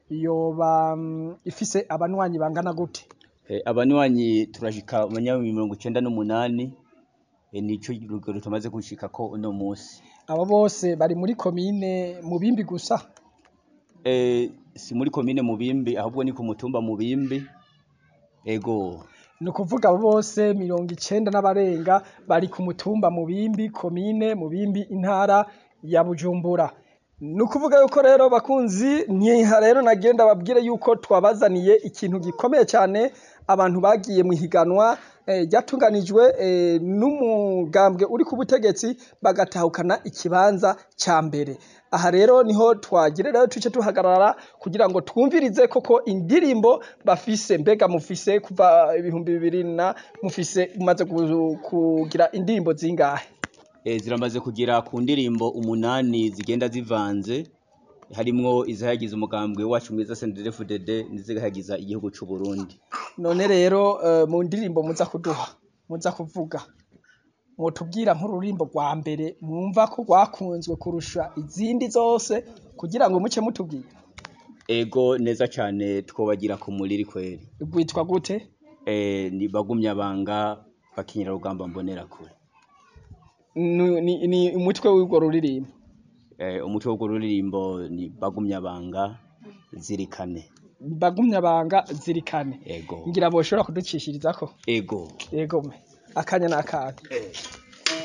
yoba mm, ifise abanywanyi bangana gute Eh, abanywanyi turashika abanywanyi mirongo icenda n'umunani eh, nico rugero tumaze gushikako uno musi abo bose bari muri komine mubimbi gusa Eh, si muri komine mubimbi ahubwo ni ku mutumba mubimbi ego ni ukuvuga abo bose mirongo icenda n'abarenga bari ku mutumba mubimbi komine mubimbi intara ya bujumbura ni ukuvuga yuko rero bakunzi ntiha rero nagenda babwire yuko twabazaniye ikintu gikomeye cyane abantu bagiye mu higanwa eh, ryatunganijwe eh, n'umugambwe uri ku butegetsi bagatahukana ikibanza ca mbere aha rero niho twagire rero tuce tuhagarara kugira ngo twumvirize koko indirimbo bafise mbega mufise kuva ibihumbi bibiri na mufise mumaze gu- kugira indirimbo zingahe eh, ziramaze kugera ku ndirimbo umunani zigenda zivanze harimwo izihayagiza umugambwe wacu mwiza CNDD-FDD n'izihayagiza igihugu c'u Burundi none rero eh, mu ndirimbo muza kuduha muza kuvuga mutubwira nk'ururimbo rwa mbere mwumva ko rwakunzwe kurusha izindi zose kugira ngo muce mutubwira ego neza cane twobagira ku muriri kweri rwitwa gute eh, ni bagumyabanga bakinyira rugamba mbonerakure ni, ni, ni umutwe w'urwo ruririmbo eh, umutwe w'urwo ruririmbo ni bagumyabanga zirikane bagumyabanga zirikane ego ngira boshobora kuducishirizako ego yego me akanya n'akanya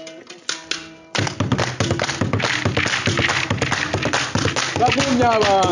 bagumyabanga